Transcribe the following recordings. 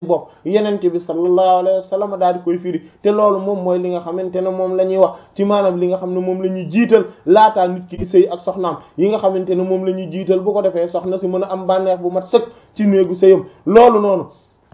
bopp yenente bi sallallahu alayhi wa sallam daal di koy firi te loolu moom mooy li nga xamante ne moom la ñuy wax ci maanaam li nga xam ne moom la ñuy jiital laataa nit ki di sëy ak soxnaam yi nga xamante ne moom la ñuy jiital bu ko defee soxna si mën a am bànneex bu mat sëkk ci néegu sëyam loolu noonu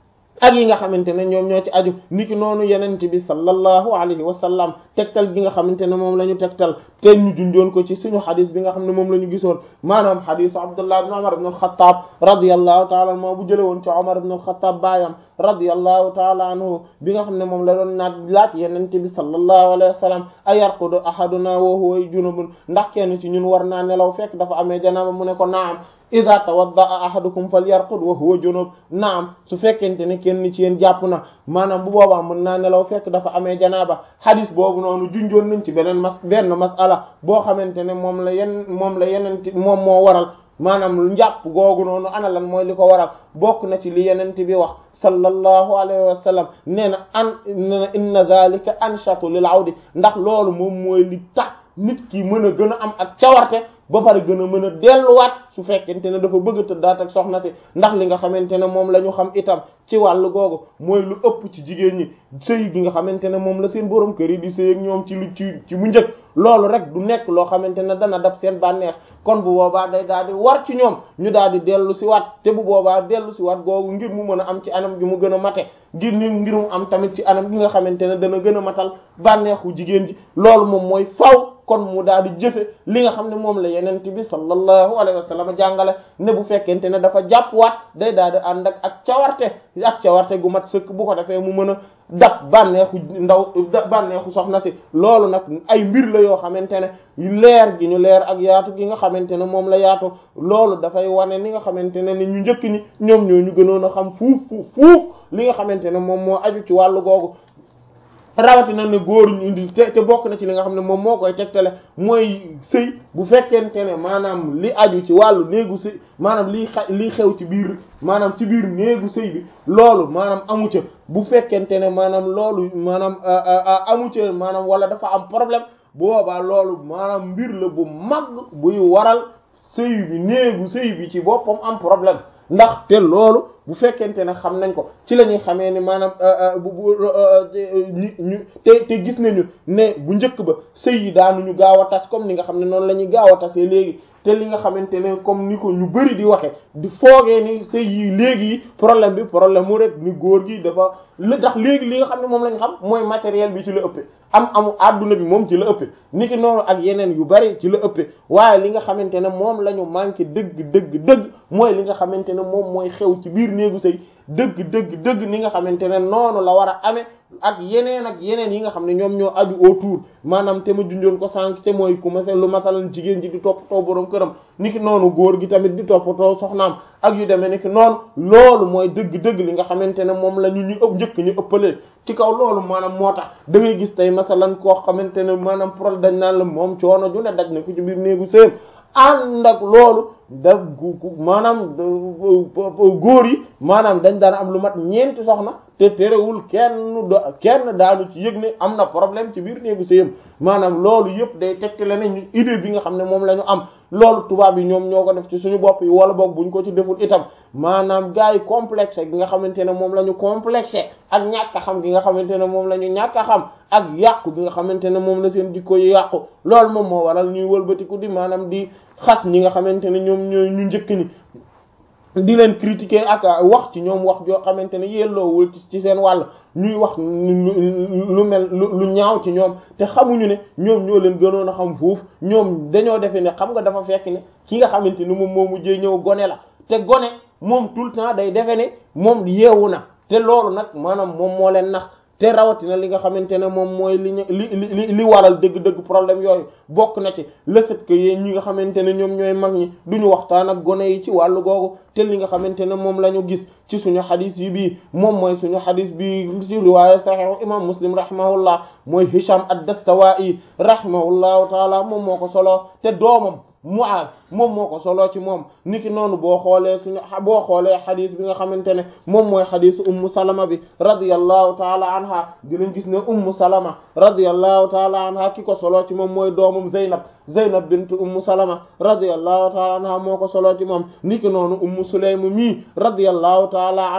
ak yi nga xamante ne ñoom ñoo ci aju niki noonu yenente bi sallallahu alayhi wa sallam tegtal gi nga xamante ne moom la ñu tegtal te ñu junjoon ko ci suñu xadis bi nga xam ne moom la ñu gisoon maanaam xadisu abdullah ibn umar ibn al-khattab radiyallahu taala anhu bu jële woon ci umar ibn al-khattab baayam radiyallahu taala anhu bi nga xam ne moom la doon naat laaj yenente bi sallallahu alayhi wa sallam a yarqudu ahaduna wa huwa junubun ndax kenn ci ñun war naa nelaw fekk dafa amee janaba mu ne ko naam ida tawaddaa ahadukum falyarqud wa huwa junub naam su fekkente ne kenn ci yéen jàpp na maanaam bu boobaa mën naa nelaw fekk dafa amee janaaba hadis boobu noonu junjoon nañ ci beneen mas benn masala boo xamante ne moom la yen moom la yenente moom moo waral maanaam njàpp googu noonu ana lan mooy li ko waral bokk na ci li yenente bi wax sallallahu alayhi wa sallam nee na an nee na inna zalika anshatu lil awdi ndax loolu moom mooy li tax nit ki mën a gën a am ak cawarte ba pare gën a mën a delluwaat su fekkente ne dafa bëgg tëddaat ak soxna si ndax li nga xamante ne moom la ñu xam itam ci wàllu googu mooy lu ëpp ci jigéen ñi sëy gi nga xamante ne moom la seen borom kër yi di sëy ak ñoom ci lu ci ci bu njëkk loolu rek du nekk loo xamante ne dana dab seen bànneex kon bu boobaa day daal di war ci ñoom ñu daal di dellu si waat te bu boobaa dellu si waat googu ngir mu mën a am ci anam gi mu gën a mate ngir ni ngir mu am tamit ci anam gi nga xamante ne dana gën a matal bànneexu jigéen ji loolu moom mooy faw kon mu daal di jëfe li nga xam ne moom la yenent bi sallallahu alayhi wa sallam jàngale ne bu fekkente ne dafa jàpp waat day daal di ànd ak ak cawarte ak cawarte gu mat sëkk bu ko defee mu mën a dab bànneexu ndaw bànneexu soxna si loolu nag ay mbir la yoo xamante ne leer gi ñu leer ak yaatu gi nga xamante ne moom la yaatu loolu dafay wane ni nga xamante ne ni ñu njëkk ñi ñoom ñoo ñu gënoon a xam fuuf fuuf fuuf li nga xamante ne moom moo aju ci wàllu googu rawatina ne góor ñu te te bokk na ci li nga xam ne moom moo koy tegtale mooy sëy bu fekkente ne maanaam li aju ci wàllu néegu sëy maanaam lii xa lii xew ci biir maanaam ci biir néegu sëy bi loolu maanaam amu ca bu fekkente ne maanaam loolu maanaam amu ca maanaam wala dafa am problème bu boobaa loolu maanaam mbir la bu mag buy waral sëy bi néegu sëy bi ci boppam am problème ndax te loolu bu fekkente ne xam nañ ko ci la ñuy xamee ni maanaam bu bu ñu te te gis nañu ne bu njëkk ba sëy yi daanuñu gaaw a tas comme ni nga xam ne noonu la ñuy gaaw a tasee léegi te li nga xamante ne comme ni ko ñu bari di waxe di foogee ni sëy yi léegi yi problème bi problème mu rek ni góor gi dafa li tax léegi li nga xam ne moom lañ xam mooy matériel bi ci la ëppee am amu adduna bi moom ci la ëppee ni ki noonu ak yeneen yu bari ci la ëppee waaye li nga xamante ne moom la ñu manqué dëgg dëgg dëgg mooy li nga xamante ne moom mooy xew ci biir néegu sëy dëgg dëgg dëgg ni nga xamante ne noonu la war a amee ak yeneen ak yeneen yi nga xam ne ñoom ñoo aju autour maanaam te ma junjoon ko sànq te mooy ku masel lu masalan jigéen ji di toppatoo boroom këram niki noonu góor gi tamit di toppatoo soxnaam ak yu demee niki noonu loolu mooy dëgg-dëgg li nga xamante ne moom la ñu ñu ëpp njëkk ñu ëppalee ci kaw loolu maanaam moo tax da ngay gis tey masalan koo xamante ne maanaam problème dañ naan la moom coono ju ne daj na ko ci biir néegu sëyam ànd ak loolu da gu maanaam góor yi maanaam dañ daan am lu mat ñeenti soxna te terewul kenn do kenn daanu ci yëg ne am na problème ci biir néegu sëyam maanaam loolu yëpp day tegtale ne ñu idée bi nga xam ne moom la ñu am loolu tubaab yi ñoom ñoo ko def ci suñu bopp yi wala boog buñ ko ci deful itam maanaam gars yi complexe gi nga xamante ne moom la ñu complexé ak ñàkk a xam gi nga xamante ne moom la ñu ñàkk a xam ak yàqu gi nga xamante ne moom la seen jikko yi yàqu loolu moom moo waral ñuy wëlbatiku di maanaam di xas ñi nga xamante ne ñoom ñooy ñu njëkk ni di leen critiquer ak wax ci ñoom wax joo xamante ne yelloowul ci seen wàll ñuy wax lu mel lu ñaaw ci ñoom te xamuñu ne ñoom ñoo leen gënoon a xam foofu ñoom dañoo defee ne xam nga dafa fekk ne ki nga xamante ni moom moo mujjee ñëw gone la te gone moom tout le temps day defe ne moom yeewu na te loolu nag maanaam moom moo leen nax te rawatina li nga xamante ne moom mooy li ñu li li li waral dëgg-dëgg problème yooyu bokk na ci le fait que yéen ñi nga xamante ne ñoom ñooy mag ñi duñu waxtaan ak gone yi ci wàllu googu te li nga xamante ne moom la ñu gis ci suñu xadis yi bii moom mooy suñu xadis bi ci riwaaya saxiix imam muslim rahimahullah mooy hisham ad-dastawaa'i rahimahullahu taala moom moo ko solo te doomam Mu'aaz moom moo ko solo ci moom niki noonu boo xoolee suñu boo xoolee xadis bi nga xamante ne moom mooy xadisu ummu salama bi radiyallahu taala anha dinañ gis ne ummu salama radiyallahu taala anha ki ko solo ci moom mooy doomam Zeynab Zeynab bint ummu salama radiyallahu taala anha moo ko solo ci moom niki noonu ummu sulaym mii radiyallahu taala anha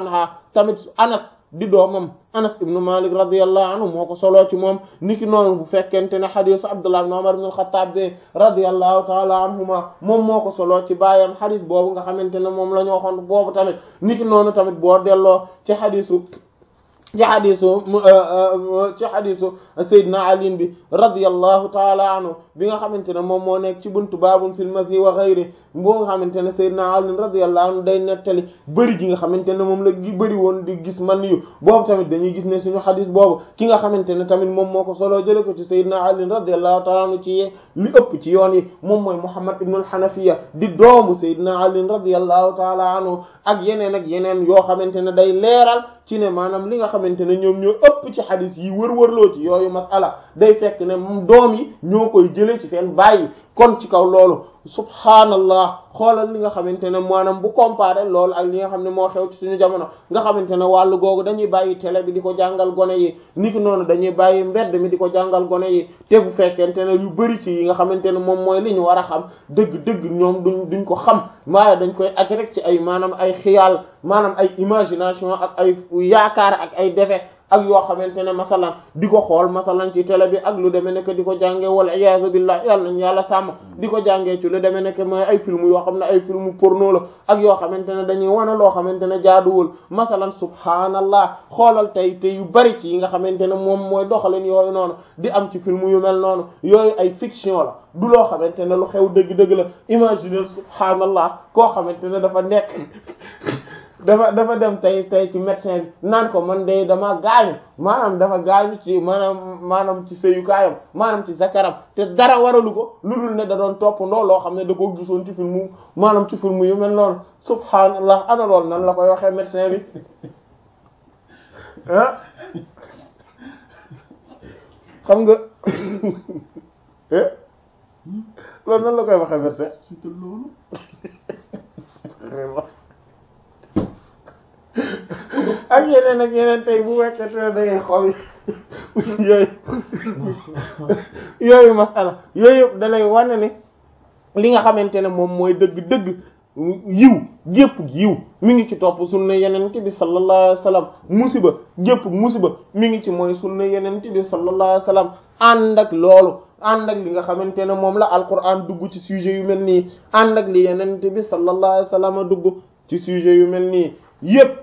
tamit anas di doomam anas ibnu malik radiyallahu anhu moo ko soloo ci moom niki noonu bu fekkente ne xadisu abdullah ibn umar ibn al-khattab bi radiyallahu taala anhuma moom moo ko soloo ci baayam xadis boobu nga xamante ne moom la ñu waxoon boobu tamit niki noonu tamit boo delloo ci xadisu ci xadisu ci xadisu Seydina Ali bi radiyallahu taala anhu bi nga xamante ne moom moo nekk ci buntu baabun fil mazi wa ghayri boo nga xamante ne Seydina Ali radiyallahu anhu day nettali bëri gi nga xamante ne moom la gi bëri woon di gis man yu boobu tamit dañuy gis ne suñu xadis boobu ki nga xamante ne tamit moom moo ko solo jële ko ci Seydina Ali radiyallahu taala anhu ci li ëpp ci yoon yi moom mooy Muhammad ibn al-Hanafiya di doomu Seydina Ali radiyallahu taala anhu ak yeneen ak yeneen yoo xamante ne day leeral ci ne maanaam li nga xamante ne ñoom ñoo ëpp ci xadis yi wër-wërloo ci yooyu masala day fekk ne moom doom yi ñoo koy jëlee ci seen bàyyi kon ci kaw loolu subhaanallah xoolal li nga xamante ne maanaam bu comparé loolu ak li nga xam ne moo xew ci suñu jamono nga xamante ne wàllu googu dañuy bàyyi télé bi di ko jàngal gone yi niki noonu dañuy bàyyi mbedd mi di ko jàngal gone yi te bu fekkente ne yu bari ci yi nga xamante ne moom mooy li ñu war a xam dëgg-dëgg ñoom duñ duñ ko xam waaye dañ koy aj rek ci ay maanaam ay xiyaal maanaam ay imagination ak ay yaakaar ak ay defe ak yoo xamante ne masalan di ko xool masalan ci télé bi ak lu demee nekk di ko jàngee wal iyaazu billah yàlla nañu yàlla sàmm di ko jàngee ci lu demee nekk mooy ay film yoo xam ne ay film porno la ak yoo xamante ne dañuy wane loo xamante ne jaaduwul masalan subhaanallah xoolal tey te yu bari ci yi nga xamante ne moom mooy doxalin yooyu noonu di am ci film yu mel noonu yooyu ay fiction la du loo xamante ne lu xew dëgg-dëgg la imaginer subhaanallah koo xamante ne dafa nekk dafa dafa dem tey tey ci médecin bi naan ko man de dama gaañu maanaam dafa gaañu ci maanaam maanaam ci sëyukaayam maanaam ci zakaram te dara waralu ko lu dul ne da doon toppandoo loo xam ne da ko gisoon ci film maanaam ci film yu mel noonu subhaanallah ana lool nan la koy waxee médecin bi ah xam nga loolu nan la koy waxee médecin ak yeneen ak yeneen tey bu wekkete ne da ngay xool yooyu yooyu masala yooyu yëpp da lay wane ne li nga xamante ne moom mooy dëgg-dëgg yiw gépp yiw mi ngi ci topp sunna yenent bi sallallahu alayhi wa sallam musiba gépp musiba mi ngi ci mooy sunna yenent bi sallallahu alayhi wa sallam ànd ak loolu ànd ak li nga xamante ne moom la alquran dugg ci sujet yu mel nii ànd ak li yenent bi sallallahu alayhi wa sallam dugg ci sujet yu mel nii yépp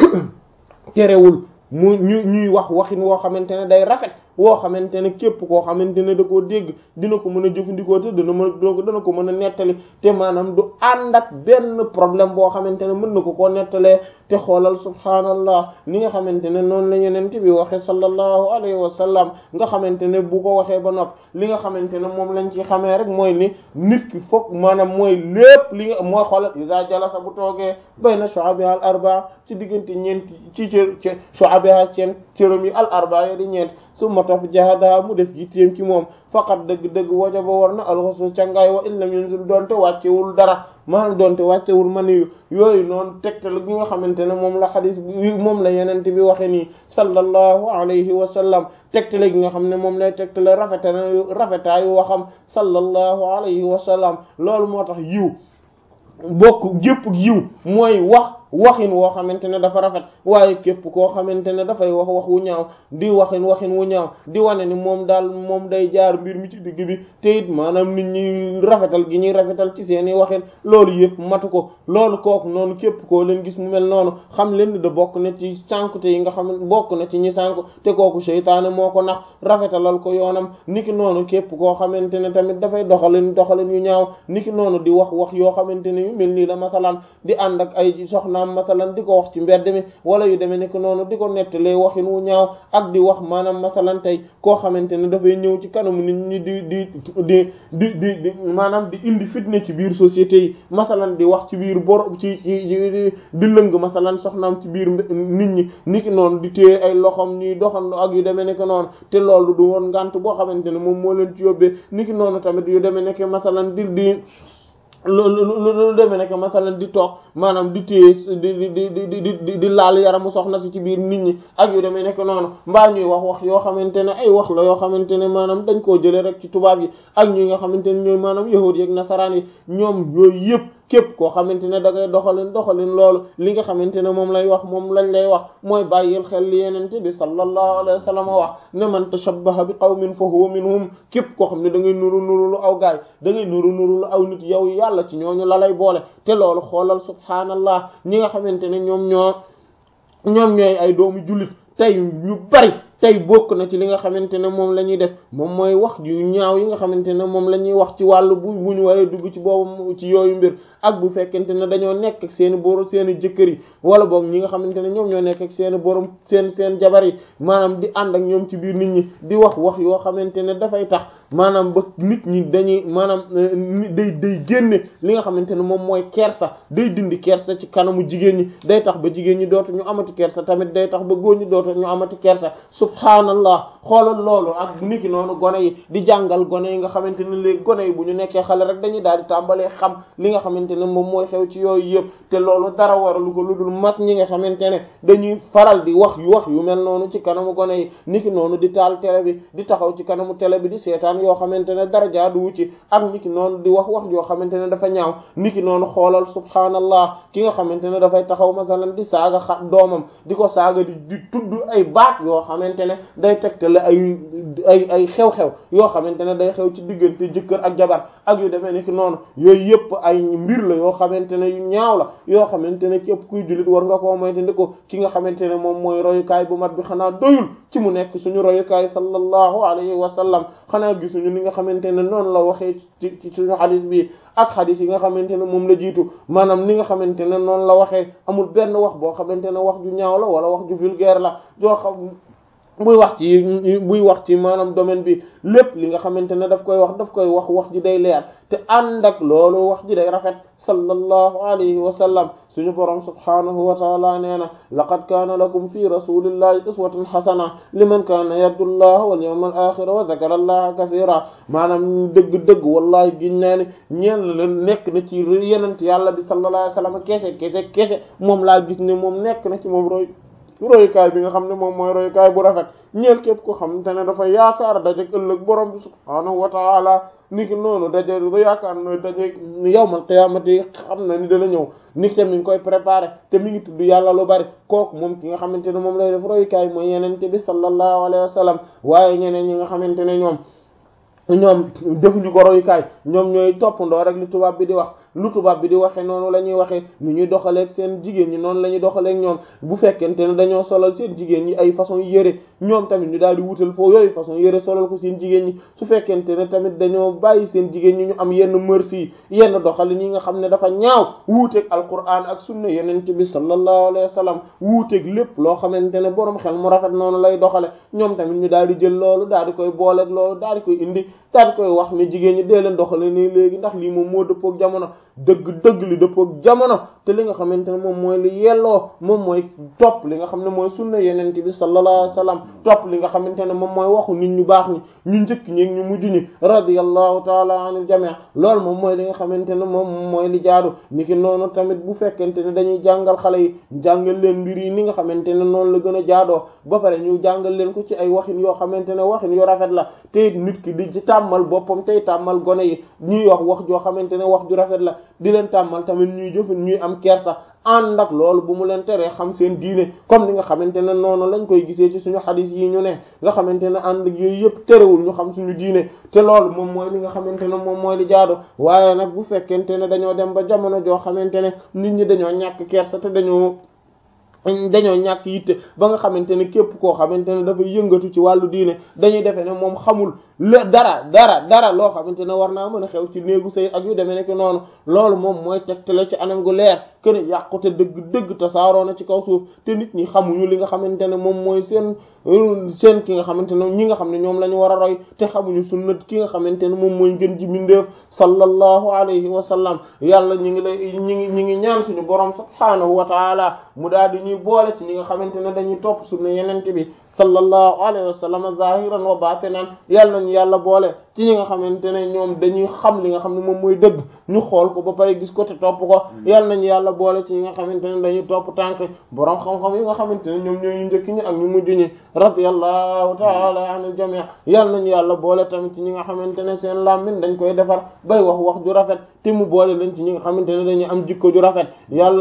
terewul mu ñu ñuy wax waxin woo xamante ne day rafet woo xamante ne képp koo xamante ne da koo dégg dina ko mën a jëfandikoo te dana mën dana ko mën a nettali te maanaam du ànd ak benn problème boo xamante ne mën na ko koo nettalee te xoolal subhaanallah ni nga xamante ne noonu la yeneen bi waxe sallallahu alayhi wa sallam nga xamante ne bu ko waxee ba nopp li nga xamante ne moom lañ ci xamee rek mooy ni nit ki foog maanaam mooy lépp li nga mooy xoolal iza jalasa bu toogee bayna shu'abiha al arba ci diggante ñeenti ci cër ci shu'abiha ceen cëram yi al arba yi di ñeent su ma topp jahada mu def yitteem ci moom faqat dëgg-dëgg wajaba war na alxusul cangaay wa illam yunzil doonte wàccewul dara maanaam doonte wàccewul maniyu yooyu noonu tegtal gi nga xamante ne moom la xadis bi moom la yenente bi waxe nii sallallahu alayhi wa sallam tegtale gi nga xam ne moom lay tegtale rafetaayu rafetaayu waxam sallallahu alayhi wa sallam loolu moo tax yiw bokk gépp yiw mooy wax waxin woo xamante ne dafa rafet waaye képp koo xamante ne dafay wax wax wu ñaaw di waxin waxin wu ñaaw di wane ni moom daal moom day jaar mbir mi ci digg bi te it maanaam nit ñi rafetal gi ñuy rafetal ci seeni waxin loolu yëpp matu ko loolu kooku noonu képp koo leen gis mu mel noonu xam leen ni da bokk na ci sànkute yi nga xam ne bokk na ci ñi sànku te kooku seytaane moo ko nax rafetalal ko yoonam niki noonu képp koo xamante ne tamit dafay doxalin doxalin yu ñaaw niki noonu di wax wax yoo xamante ne yu mel nii la masalan di ànd ak ay soxnaam masalan di ko wax ci mbedd mi wala yu demee nekk noonu di ko nettalee waxin wu ñaaw ak di wax maanaam masalan tey koo xamante ne dafay ñëw ci kanamu nit ñi di di di di di di maanaam di indi fitne ci biir société yi masalan di wax ci biir bor ci ci di lëng masalan soxnaam ci biir nit ñi niki noonu di téye ay loxom ñuy doxandoo ak yu demee nekk noonu te loolu du woon ngant boo xamante ne moom moo leen ci yóbbee niki noonu tamit yu demee nekk masalan di di lu lu lu demee nekk masalan di toog maanaam di téye di di di di di di laal yaramu soxna si ci biir nit ñi ak yu demee nekk noonu mbaa ñuy wax wax yoo xamante ne ay wax la yoo xamante ne maanaam dañ koo jëlee rek ci tubaab yi ak ñi nga xamante ne ñooy maanaam yahuud yi ak nasaraan yi ñoom yooyu yëpp képp koo xamante ne da ngay doxalin doxalin loolu li nga xamante ne moom lay wax moom lañ lay wax mooy bàyyil xel li yenente bi sallallahu alayhi wa sallam wax ne man tashabbaha bi qawmin fa huwa minhum képp koo xam ne da ngay nuru nuru lu aw gaay da ngay nuru nuru lu aw nit yow yàlla ci ñooñu la lay boole te loolu xoolal subhaanallah ñi nga xamante ne ñoom ñoo ñoom ñooy ay doomu jullit tey ñu bari tey bokk na ci li nga xamante ne moom la ñuy def moom mooy wax yu ñaaw yi nga xamante ne moom la ñuy wax ci wàllu bu bu ñu waree dugg ci boobu ci yooyu mbir ak bu fekkente ne dañoo nekk ak seeni borom seeni jëkkër yi wala boog ñi nga xamante ne ñoom ñoo nekk ak seeni borom seen seen jabar yi maanaam di ànd ak ñoom ci biir nit ñi di wax wax yoo xamante ne dafay tax maanaam ba nit ñi dañuy maanaam day day génne li nga xamante ne moom mooy kersa day dindi kersa ci kanamu jigéen ñi day tax ba jigéen ñi dootu ñu amati kersa tamit day tax ba góor ñi dootu ñu amati kersa subhaanallah xoolal loolu ak niki noonu gone yi di jàngal gone yi nga xamante ne léegi gone yi bu ñu nekkee xale rek dañuy daal di tàmbalee xam li nga xamante ne moom mooy xew ci yooyu yëpp te loolu dara waralu ko lu dul mag ñi nga xamante ne dañuy faral di wax yu wax yu mel noonu ci kanamu gone yi niki noonu di taal télé bi di taxaw ci kanamu télé bi di seetaan yoo xamante ne dara jaaduwu ci ak niki noonu di wax wax yoo xamante ne dafa ñaaw niki noonu xoolal subhaanallah ki nga xamante ne dafay taxaw masalan di saaga xa doomam di ko saaga di di tudd ay baat yoo xamante ne day tegtale ay ay ay xew-xew yoo xamante ne day xew ci diggante jëkkër ak jabar ak yu demee niki noonu yooyu yëpp ay mbir la yoo xamante ne yu ñaaw la yoo xamante ne képp kuy jullit war nga koo moytandi ko ki nga xamante ne moom mooy royukaay bu mat bi xanaa doyul ci mu nekk suñu royukaay sallallahu alayhi wa sallam xanaa gisuñu ni nga xamante ne noonu la waxee ci ci suñu xadis bi ak xadis yi nga xamante ne moom la jiitu maanaam ni nga xamante ne noonu la waxee amul benn wax boo xamante ne wax ju ñaaw la wala wax ju vulgaire la joo xam buy wax ci buy wax ci maanaam domaine bi lépp li nga xamante ne daf koy wax daf koy wax wax ji day leer te ànd ak loolu wax ji day rafet sallallahu alayhi wa sallam suñu borom subhanahu wa taala nee na laqad kaana lakum fi rasulillahi uswatun hasana liman kaana yarju llaha wal yawmal axira wa zakara allaha kasira maanaam dëgg-dëgg wallahi giñ naa ne ñeen la nekk na ci yenent yàlla bi sallallahu alayhi wa sallam kese kese kese moom laa gis ne moom nekk na ci moom roy royukaay bi nga xam ne moom mooy royukaay bu rafet ñeel képp ko xam te ne dafa yaakaar daje ëllëg borom bi subhaanahu wa taala niki noonu daje ba yaakaar no daje yawmal qiyaamati xam na ni dana ñëw niki te mi ngi koy préparé te mi ngi tudd yàlla lu bari kooku moom ki nga xamante ne moom lay def royukaay mooy yenente bi sallallahu alayhi wa sallam waaye ñeneen ñi nga xamante ne ñoom ñoom defuñu ko royukaay ñoom ñooy toppandoo rek li tubaab bi di wax lu tubaab bi di waxee noonu la ñuy waxee ni ñuy doxaleeg seen jigéen ñi noonu la ñuy doxaleeg ñoom bu fekkente ne dañoo solal seen jigéen ñi ay façon yére ñoom tamit ñu daal di wutal foo yooyu façon yére solal ko seen jigéen ñi su fekkente ne tamit dañoo bàyyi seen jigéen ñi ñu am yenn merci yenn doxalin yi nga xam ne dafa ñaaw wuuteeg alquran ak sunna yenente bi sallallahu alayhi wa sallam wuuteeg lépp loo xamante ne borom xel mu rafet noonu lay doxale ñoom tamit ñu daal di jël loolu daal di koy booleeg loolu daal di koy indi daal di koy wax ne jigéen ñi dee leen doxale nii léegi ndax lii moom moo dëppook jamono dëgg dëgg li dëppook jamono te li nga xamante ne moom mooy li yelloo moom mooy topp li nga xam ne mooy sunna yenente bi sallallahu alayhi wasallam topp li nga xamante ne moom mooy waxu nit ñu baax ñi ñu njëkk ñi ñu mujj ñi radiyallahu taala anil jami' loolu moom mooy li nga xamante ne moom mooy li jaadu niki noonu tamit bu fekkente ne dañuy jàngal xale yi jàngal leen mbir yi ni nga xamante ne noonu la gën a jaadoo ba pare ñu jàngal leen ko ci ay waxin yoo xamante ne waxin yu rafet la te nit ki di ci tàmmal boppam tey tàmmal gone yi ñuy wax wax joo xamante ne wax ju rafet la di leen tàmmal tamit ñuy jëfin ñuy am kersa ànd ak loolu bu mu leen teree xam seen diine comme ni nga xamante ne noonu lañ koy gisee ci suñu xadis yi ñu ne nga xamante ne ànd ak yooyu yëpp terewul ñu xam suñu diine te loolu moom mooy li nga xamante ne moom mooy li jaadu waaye nag bu fekkente ne dañoo dem ba jamono joo xamante ne nit ñi dañoo ñàkk kersa te dañoo dañoo ñàkk yitte ba nga xamante ne képp koo xamante ne dafay yëngatu ci wàllu diine dañuy defee ne moom xamul le dara dara dara loo xamante ne war naa mën a xew ci néegu sëy ak yu demee nekk noonu loolu moom mooy tegtale ci anam gu leer kën yàqute dëgg dëgg tasaaroo na ci kaw suuf te nit ñi xamuñu li nga xamante ne moom mooy seen seen ki nga xamante ne ñi nga xam ne ñoom la ñu war a roy te xamuñu sunnat ki nga xamante ne moom mooy ngën ji mindeef sallallahu alayhi wa sallam yàlla ñi ngi lay ñi ngi ñi ngi ñaan suñu borom subhaanahu wa taala mu daal di ñuy boole ci ñi nga xamante ne dañuy topp sunna yenente bi sallallahu alayhi wa sallam zahiran wa batinan yàlla nañu yàlla boole ci ñi nga xamante ne ñoom dañuy xam li nga xam ne moom mooy dëgg ñu xool ko ba pare gis ko te topp ko yàlla nañu yàlla boole ci ñi nga xamante ne dañuy topp tànk borom xam-xam yi nga xamante ne ñoom ñooy ñu njëkk ñi ak ñu mujj ñi radiyallahu ta'ala anil jami' yàlla nañu yàlla boole tamit ci ñi nga xamante ne seen làmmiñ dañ koy defar bay wax wax ju rafet te mu boole leen ci ñi nga xamante ne dañuy am jikko ju rafet yàlla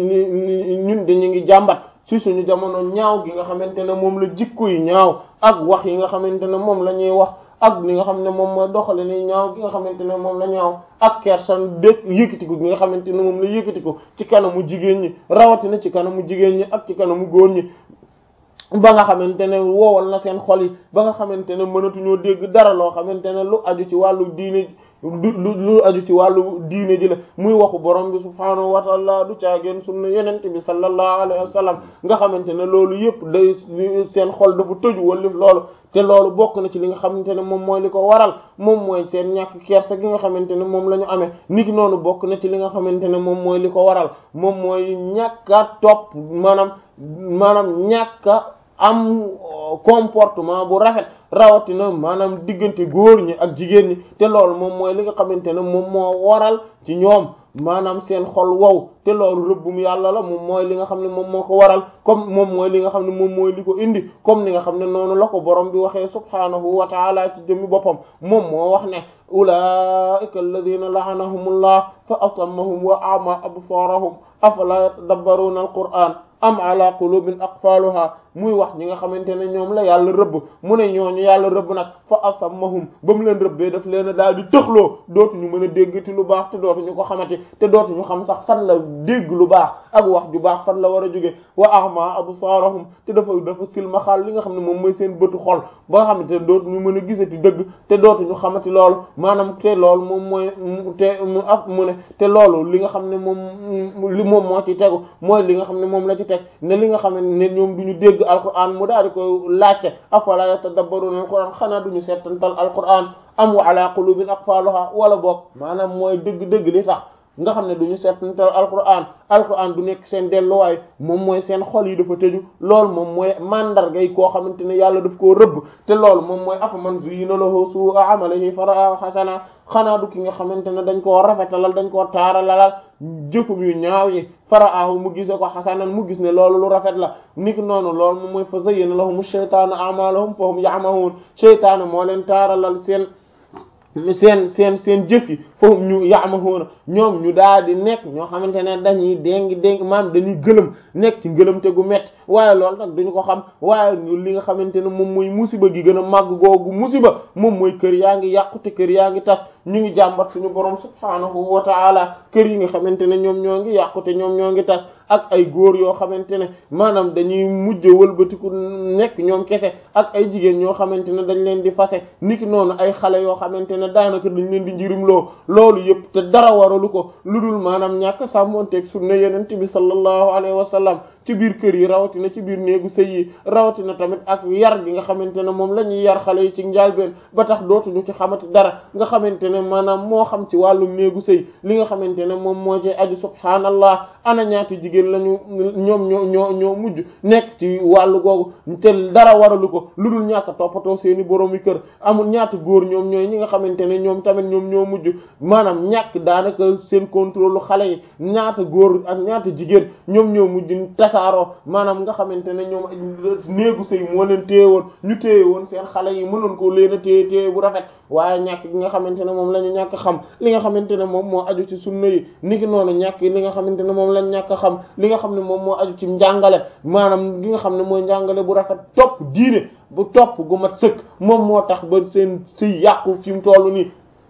ñun dañu ngi jàmbat ci suñu jamono ñaaw gi nga xamante ne moom la jikko yi ñaaw ak wax yi nga xamante ne moom la ñuy wax ak li nga xam ne moom mooy doxale ni ñaaw gi nga xamante ne moom la ñaaw ak kersan dé yëkkatiku gi nga xamante ne moom la yëkkatiku ci kanamu jigéen ñi rawatina ci kanamu jigéen ñi ak ci kanamu góor ñi ba nga xamante ne woowal na seen xol yi ba nga xamante ne mënatuñoo dégg dara loo xamante ne lu aju ci wàllu diine lu lu aju ci wàllu diine ji la muy waxu borom bi subhaanahu wa taala du caageen sunna yenente bi sallallahu alayhi wa sallam nga xamante ne loolu yëpp day seen xol dafa tëju wallif loolu te loolu bokk na ci li nga xamante ne moom mooy li ko waral moom mooy seen ñàkk kersa gi nga xamante ne moom la ñu amee niki noonu bokk na ci li nga xamante ne moom mooy li ko waral moom mooy ñàkk a topp maanaam maanaam ñàkk a am comportement bu rafet rawatina maanaam diggante góor ñi ak jigéen ñi te loolu moom mooy li nga xamante ne moom moo waral ci ñoom maanaam seen xol wow te loolu rëbbum yàlla la moom mooy li nga xam ne moom moo ko waral comme moom mooy li nga xam ne moom mooy li ko indi comme ni nga xam ne noonu la ko borom bi waxee subhaanahu wa taala ci jëmmi boppam moom moo wax ne ulaika alladina laanahumullah fa asammahum wa ama absaarahum afala yatadabbaruna alquran am ala qulubin aqfaluha muy wax ñi nga xamante ne ñoom la yàlla rëbb mu ne ñooñu yàlla rëbb nag fa asammahum ba mu leen rëbbee daf leen a daal di tëxloo dootuñu mën a déggati lu baax te dootuñu ko xamati te dootuñu xam sax fan la dégg lu baax ak wax ju baax fan la war a jóge wa ahma absaarahum te dafa dafa silmaxaal li nga xam ne moom mooy seen bëtu xol ba nga xamante ne dootuñu mën a gisati dëgg te dootuñu xamati loolu maanaam te loolu moom mooy te mu af mu ne te loolu li nga xam ne moom li moom moo ci tegu mooy li nga xam ne moom la ci teg ne li nga xam ne ñoom duñu dégg alquran mu daal di koy laajte afala yatadabbaruna alquran xanaa duñu seetantal alquran am wa ala qulubin aqfaluha wala boog maanaam mooy dëgg-dëgg li tax nga xam ne duñu seetantal alquran alquran du nekk seen delluwaay moom mooy seen xol yi dafa tëju loolu moom mooy mandargay koo xamante ne yàlla daf koo rëbb te loolu moom mooy afa man zuyyina lahu su'u amalihi fara'ahu hasana xanaa du ki nga xamante ne dañ koo rafetalal dañ koo taaralalal jëfum yu ñaaw yi fara'ahu mu gise ko hasanan mu gis ne loolu lu rafet la niki noonu loolu moom mooy fa zayyana lahum ash-shaytanu a'malahum fa hum ya'mahun shaytaanu moo leen taaralal seen seen seen seen jëf yi foofu ñu yaamahoona ñoom ñu daal di nekk ñoo xamante ne dañuy déngi déngi maam dañuy gëlëm nekk ci ngëlëmte gu metti waaye loolu nag duñu ko xam waaye li nga xamante ne moom mooy musiba gi gën a màgg googu musiba moom mooy kër yaa ngi yàqu te kër yaa ngi tas ñu ngi jàmbat suñu borom subhaanahu wa ta'ala kër yi nga xamante ne ñoom ñoo ngi yàqu te ñoom ñoo ngi tas ak ay góor yoo xamante ne maanaam dañuy mujj wëlbatiku nekk ñoom kese ak ay jigéen ñoo xamante ne dañ leen di fase niki noonu ay xale yoo xamante ne daanaka dañ leen di njirimloo loolu yëpp te dara waralu ko lu dul maanaam ñàkk sàmmonteeg sunna yenent bi sallallahu alayhi wa sallam ci biir kër yi rawatina ci biir néegu sëy yi rawatina tamit ak yar gi nga xamante ne moom la ñuy yar xale yi ci njaalbeen ba tax dootuñu ci xamati dara nga xamante ne maanaam moo xam ci wàllu néegu sëy li nga xamante ne moom moo ci aju subhaanallah ana ñaati jigéen lañu ñoom ñoo ñoo ñoo mujj nekk ci wàllu googu te dara waralu ko lu dul ñàkk a toppatoo seeni boroomi kër amul ñaata góor ñoom ñooy ñi nga xamante ne ñoom tamit ñoom ñoo mujj maanaam ñàkk daanaka seen contrôle xale yi ñaata góor ak ñaata jigéen ñoom ñoo mujj tasaaroo maanaam nga xamante ne ñoom néegu sëy moo leen téye woon ñu téye woon seen xale yi mënoon ko leen a téye téye bu rafet waaye ñàkk gi nga xamante ne moom la ñu ñàkk xam li nga xamante ne moom moo aju ci sunna yi niki noonu ñàkk li nga xamante ne moom lañ ñàkk xam li nga xam ne moom moo aju ci njàngale maanaam gi nga xam ne mooy njàngale bu rafet topp diine bu topp gu mat sëkk moom moo tax ba seen sëy yàqu fi mu tollu nii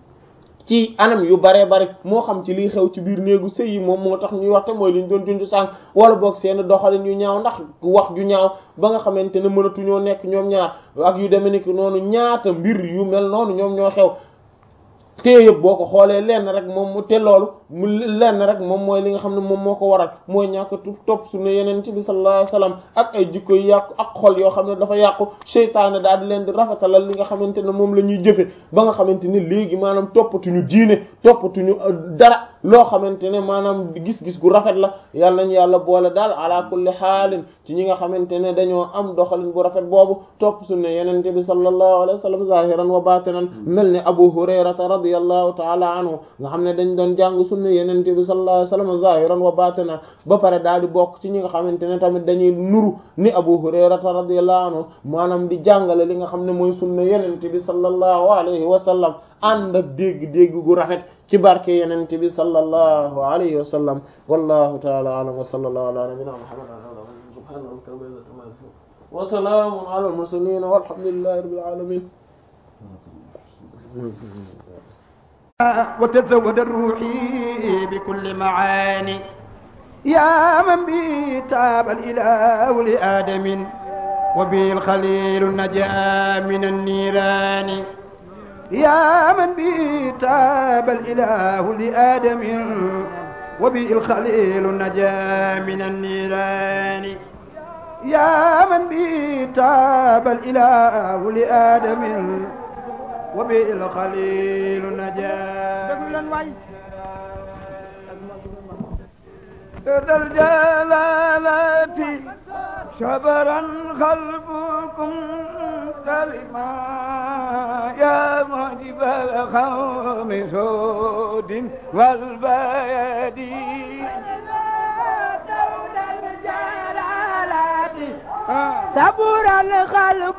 ci anam yu baree bari moo xam ci liy xew ci biir néegu sëy yi moom moo tax ñuy wax te mooy li ñu doon junj sànq wala boog seen doxalin yu ñaaw ndax wax ju ñaaw ba nga xamante ne mënatuñoo nekk ñoom ñaar ak yu demee ni ki noonu ñaata mbir yu mel noonu ñoom ñoo xew te yëpp boo ko xoolee lenn rek moom mu te loolu mu lenn rek moom mooy li nga xam ne moom moo ko waral mooy ñàkk topp sunna yeneen ci bi sallallahu alayhi wasallam ak ay jikko yu yàqu ak xol yoo xam ne dafa yàqu seytaane daal di leen di rafetalal li nga xamante ne moom la ñuy jëfe ba nga xamante ne léegi maanaam toppatuñu diine toppatuñu dara loo xamante ne maanaam gis-gis gu rafet la yàlla nañu yàlla boole daal ala kulli xaalin ci ñi nga xamante ne dañoo am doxalin bu rafet boobu topp sunna yenente bi sallallahu alayhi wa sallam zahiran wa batinan mel ni abu hurayrata radiyallahu taala anhu nga xam ne dañ doon jàng sunna yenente bi sallallahu alayhi wa sallam zahiran wa batinan ba pare daal di bokk ci ñi nga xamante ne tamit dañuy nuru ni abu hurayrata radiyallahu anhu maanaam di jàngale li nga xam ne mooy sunna yenente bi sallallahu alayhi wa sallam ànd ak dégg-dégg gu rafet ci barke yeneen bi sallallahu alayhi wa sallam wallahu ta'ala a'lam wa sallallahu ala nabiyyina muhammad subhana rabbika rabbil izzati amma yasifun wa salamun ala al mursalin walhamdulillahi rabbil alamin وتزود الروحي بكل معاني يا من به تاب الإله لآدم وبه الخليل نجا من النيران يا من به تاب الإله لآدم وبه الخليل نجا من النيران يا من به تاب الإله لآدم وبه الخليل نجا ذا الجلالات شبرا خلفكم سلما يا معجب القوم سود والبيادي صبر القلب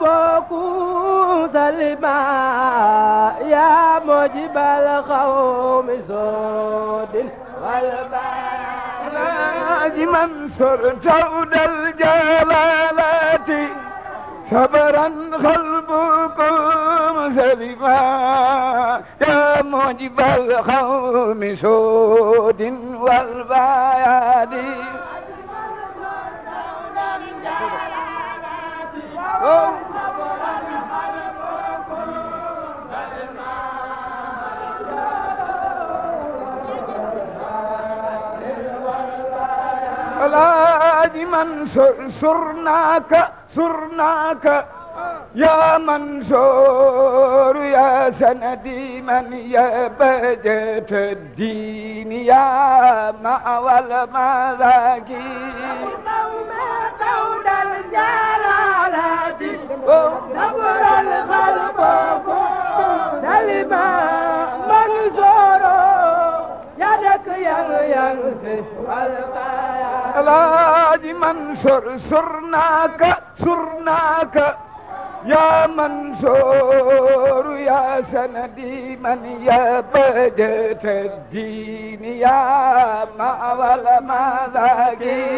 سلما يا مجيب القوم سود والبيادي منصور جود الجلالات صبرا قلبكم سلما يا موجب القوم سود والبيادي الحاج منصور سرناك سرناك يا منصور يا سندي من يا بجة الدين يا مأوى المذاكي قول الجلالات صبر القلب سلما منصور يدك ينسف والبيان الحاج منصور سرناك سرناك يا منصور يا سندي من يا بجة الدين يا مأوى المذاكي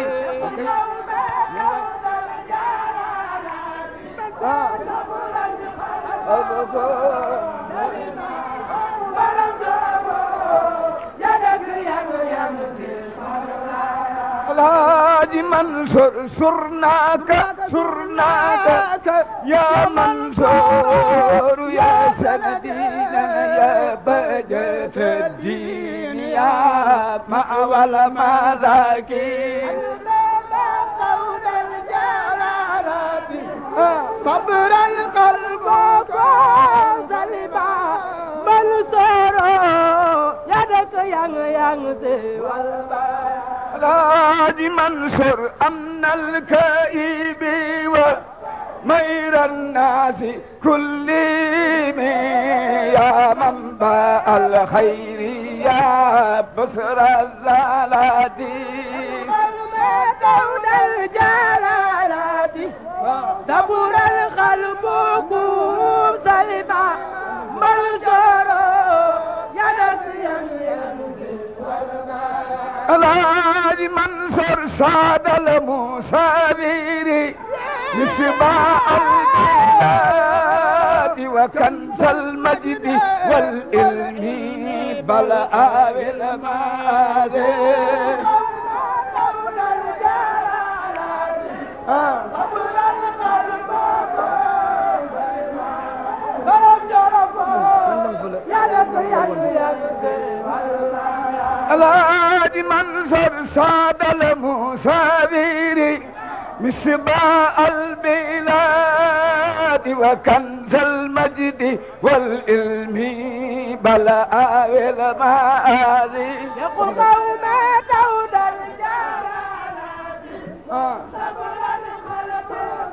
الحاج منصور سرناك سرناك يا منصور يا سندينا يا بجة الدين يا مأوى المذاكين صبر القلب سلما منصور يدك ين ينسي والبيان الحاج منصور أمن الكئيب ومير الناس كلهم يا منبع الخير يا بصر الزلات دون الجلالات صبر القلب سلما منصور يدك ين ينسي الحاج منصور سعد المسابير مصباح البلاد وكنز المجد والعلم بل آوي المآذن دون الجلالات صبر القلب سلما منصور يدك ين ينسي والبيان الحاج منصر سعد المسافر مصباح البلاد وكنز المجد والعلم بلاء والمآذي يقوم ما دود الجلالات صبرا خلق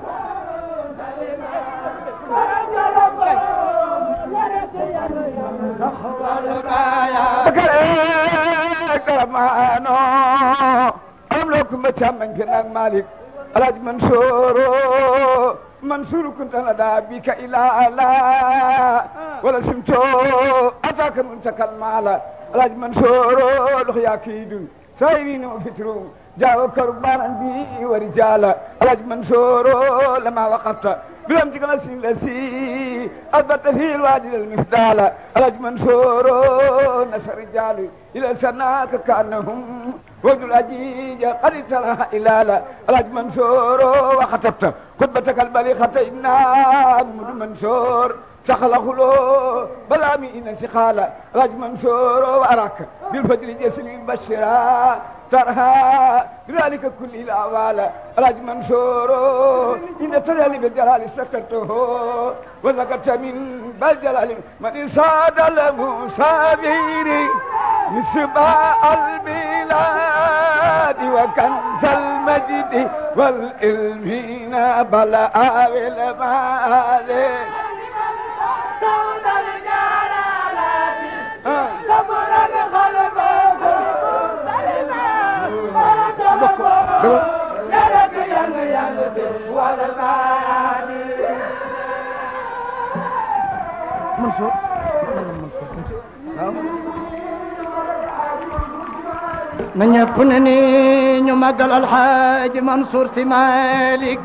كرمانو أملكم بتامن كنان مالك الحاج منصور منصور كنت لدى بك إلى لا ولا سمتو أتاك منتك المال الحاج منصور لخيا كيدون سايرين وفترون جاءوا كربانا بي ورجالا الحاج منصور لما وقفت بلم تقل الذي أثبت في الوادي المفدال الحاج منصور نشر رجال إلى سناك كأنهم وجد الأجيج قد سرح إلالا الحاج منصور وخطبت خطبتك البليغة إنا محمد منصور سخل خلو بلا مئين سخالة الحاج منصور وأراك بالفجر جسم البشرى ترها بذلك كل الأعوال الحاج منصور إن تجلي بالجلال سكرته وذكرت من بالجلال من صاد المسافر مصباح البلاد وكنز المجد والعلم بلاء والمال دود الجلالات صبرا خلق Mansour na ñëpp ne ni ñu màggal alxaaji Mansour si Malick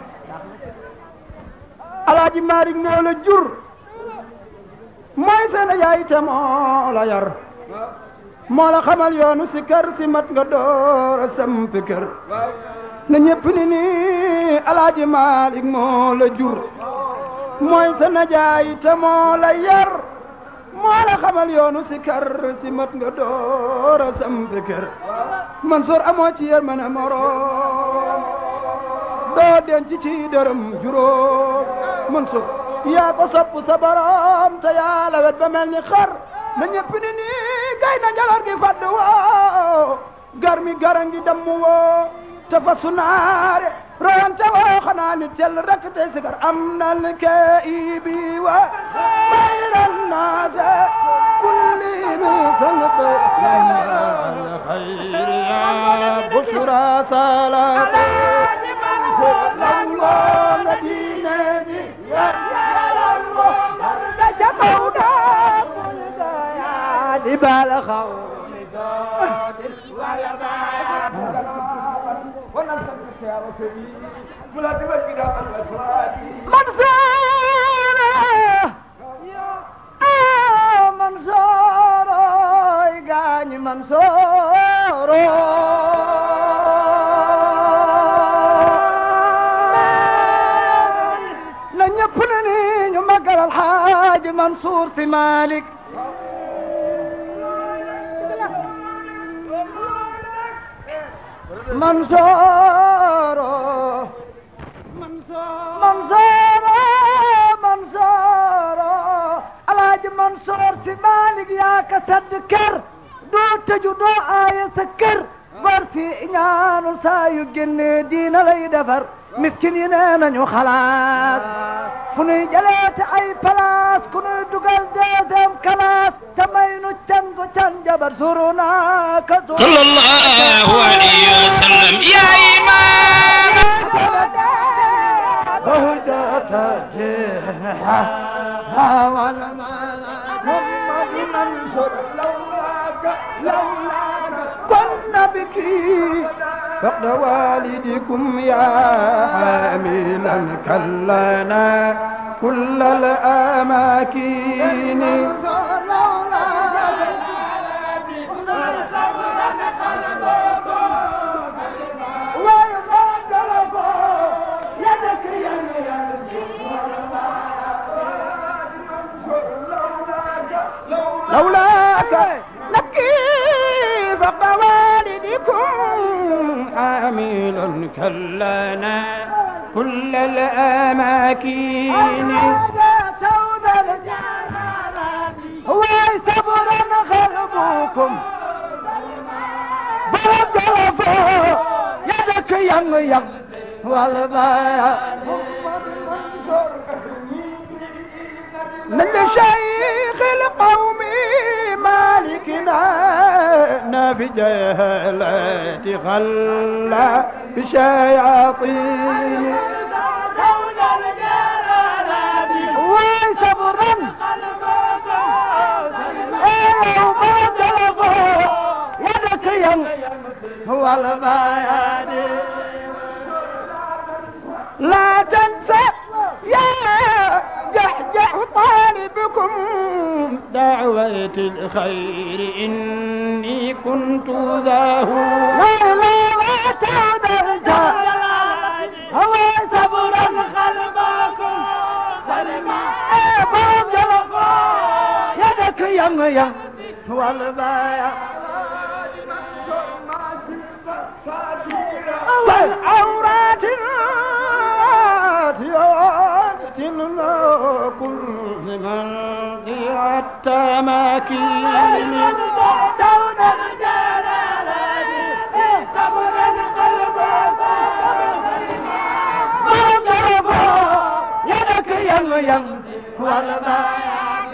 alaaji Malick moo la jur mooy seen yaay te moo la yar moo la xamal yoonu si kër si mat nga door a samp kër na ñëpp ni ni alaaji Malick moo la jur mooy sa najaay te moo la yar moo la xamal yoonu si kër si mat nga door a samp kër Mansour amoo ci yërmande moroom doo denc ci dërëm juróom Mansour yaa ko sopp sa borom te yaa la wet ba mel ni xar na ñëpp ni nii gay na njalar gi fàdd woo gar mi gara ngi damm woo te fa sunaare royante woo xanaa ni tel rek tey sigar am nal kee bi wa bayran naase kulli mi sanat al khayr ya bushra salat lawla madina ji جبال خوم منصور منصور يقاني منصور لن يبنني يمقر الحاج منصور في مالك منصور منصور منصور الحاج منصور في مالك يا كتذكر دو تجو دو آية سكر برسي ñaanu saa yu génne diina lay defar miskin yi nee nañu xalaat fu nuy jëleete ay place ku nuy dugal deuxième classe te may nu can gu can jabar suru naa ka suru صلى الله عليه وسلم يا إمام بهجة جنحة ولا محمد منصور لولاك لولاك كنا بك فقد والدكم يا حاملا كلنا كل الأماكن لولاك نبكي فقد والدكم جميل كلنا كل الأماكن سود الجلالات وصبرا خلبكم برجل يدك ين ين والبايا من شيخ القوم مالكنا نبي جهلة خلى بشياطين سود الجلالات وصبرا ايه وبرجل يدك ين والبايا لا تنسى يا جحجح طالبكم دعوة الخير إني كنت ذاه لا لا لا تعود هو صبرا خلبكم سلما يدك يم يم والبايا والعورات الراتيات كل من ضيع التماكين سود الجلالات صبرا خلبكم يدك يم يم والبايا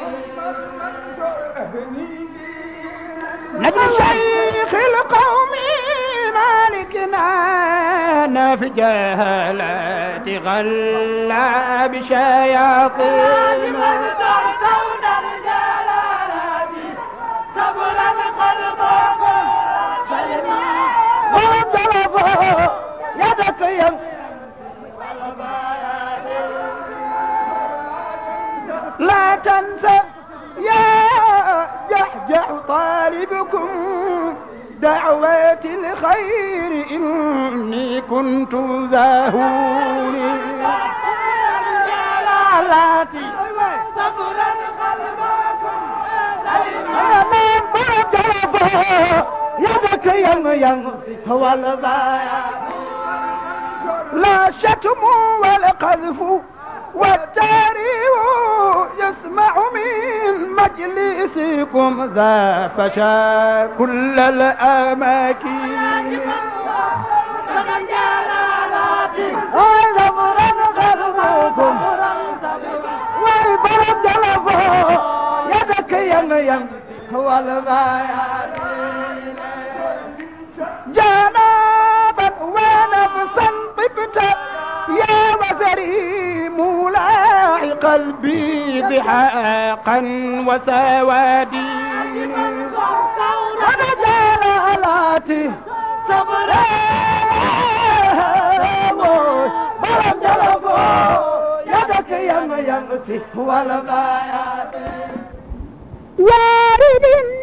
نبي شيخ القوم مالكنا في جهالات غلى بشياطين سود الجلالات صبرا خلبكم سلما وضربوا يدك يم لا تنسى يا جحجح طالبكم دعوة الخير إني كنت ذاهوني جلالاتي صبرا خلبكم من برجرفه يدك يم يم هو البايع لا شتم ولا قذف والتاريخ يسمع من مجلسكم ذا فشا كل الأماكن هذا مرن غربكم والبلد جلبه يدك يم يم هو البايع جنابا ونفسا طبت يا وزري مولاي قلبي بحقا وسوادي انا جلالاتي صبرا برم جلبو يدك يم يمسي والبايات وارد